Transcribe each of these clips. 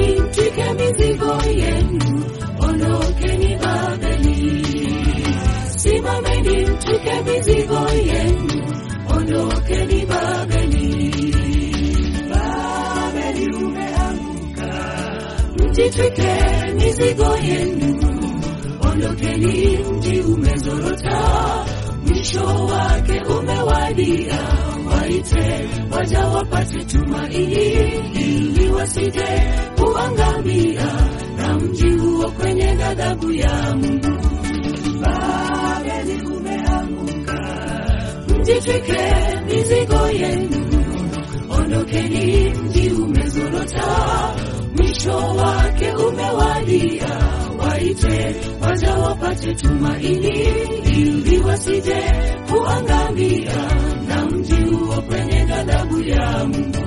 Simameni mtwike mizigo yenu, ondokeni Babeli. Simameni mtwike mizigo yenu, ondokeni Babeli. Babeli umeanguka, mjitwike mizigo yenu, ondokeni, mji umezorota, mwisho wake umewadia. Waite waja wapate tumaini, ili wasije kuangamia na mji huo kwenye ghadhabu ya Mungu. Babeli umeanguka, mjitwike mizigo yenu, ondokeni, mji umezorota, mwisho wake umewadia. Waite waja wapate tumaini, ili wasije kuangamia na mji huo kwenye ghadhabu ya Mungu.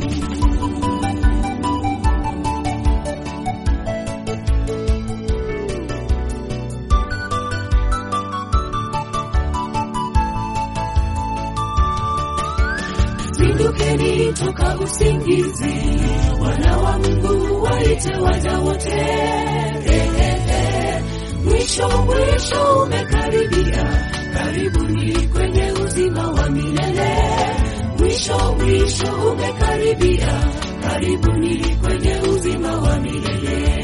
Zindukeni toka usingizi, wana wa Mungu waite waja wote. Eh, eh, eh. Mwisho mwisho umekaribia, karibuni kwenye uzima wa milele. Mwisho mwisho umekaribia, karibuni kwenye uzima wa milele.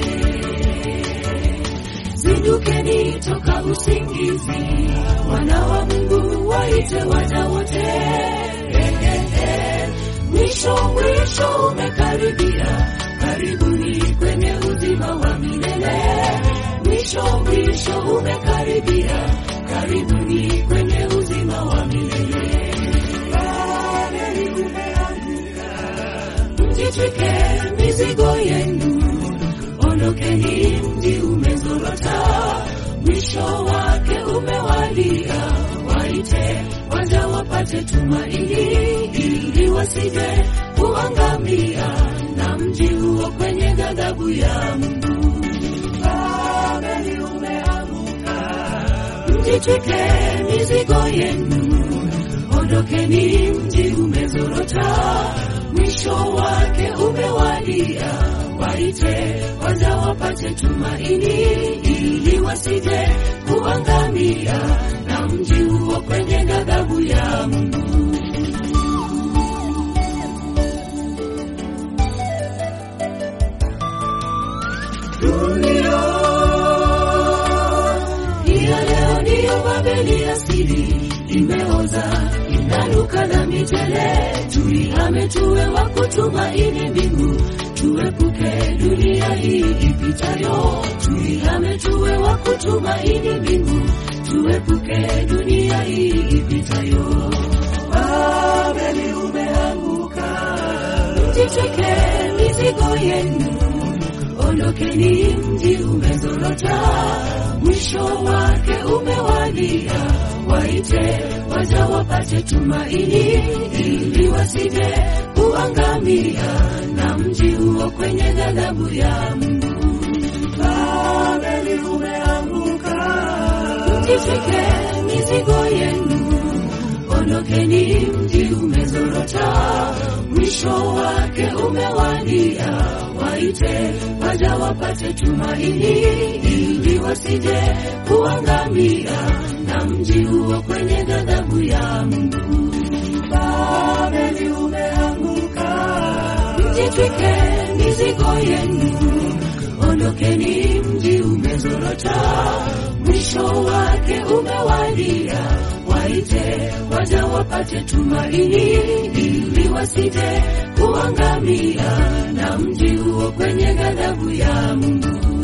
Zindukeni toka usingizi, wana wa Mungu waite waja wote. Eh, eh, eh. Mwisho mwisho umekaribia, karibuni kwenye uzima wa milele. Mwisho mwisho umekaribia, karibuni kwenye uzima wa milele. Babeli umeanguka, mjitwike mizigo yenu, ondokeni, mji umezorota, mwisho wake umewadia. Waite waja wapate tumaini, ili wasije kuangamia na mji huo kwenye ghadhabu ya Mungu. Babeli umeanguka, mjitwike mizigo yenu, ondokeni, mji umezorota, mwisho wake umewadia. Waite waja wapate tumaini, ili wasije kuangamia na mji huo kwenye ghadhabu ya Mungu. Dunia hiyo leo ndiyo Babeli asili, imeoza inanuka na mitele. Tuihame tuwe wa kutumaini mbingu, tuepuke dunia hii ipitayo. Tuihame tuwe wa kutumaini mbingu, tuepuke dunia hii ipitayo. Babeli umeanguka, mjitwike mizigo yenu ondokeni, mji umezorota, mwisho wake umewadia. Waite waja wapate tumaini, ili wasije kuangamia na mji huo kwenye ghadhabu ya Mungu. Babeli umeanguka, mjitwike mizigo yenu, ondokeni, mji umezorota, mwisho wake umewadia. Waite waja wapate tumaini, ili wasije kuangamia na mji huo kwenye ghadhabu ya Mungu. Babeli umeanguka, mjitwike mizigo yenu, ondokeni, mji umezorota, mwisho wake umewadia. Waite waja wapate tumaini, ili wasije kuangamia na mji huo kwenye ghadhabu ya Mungu.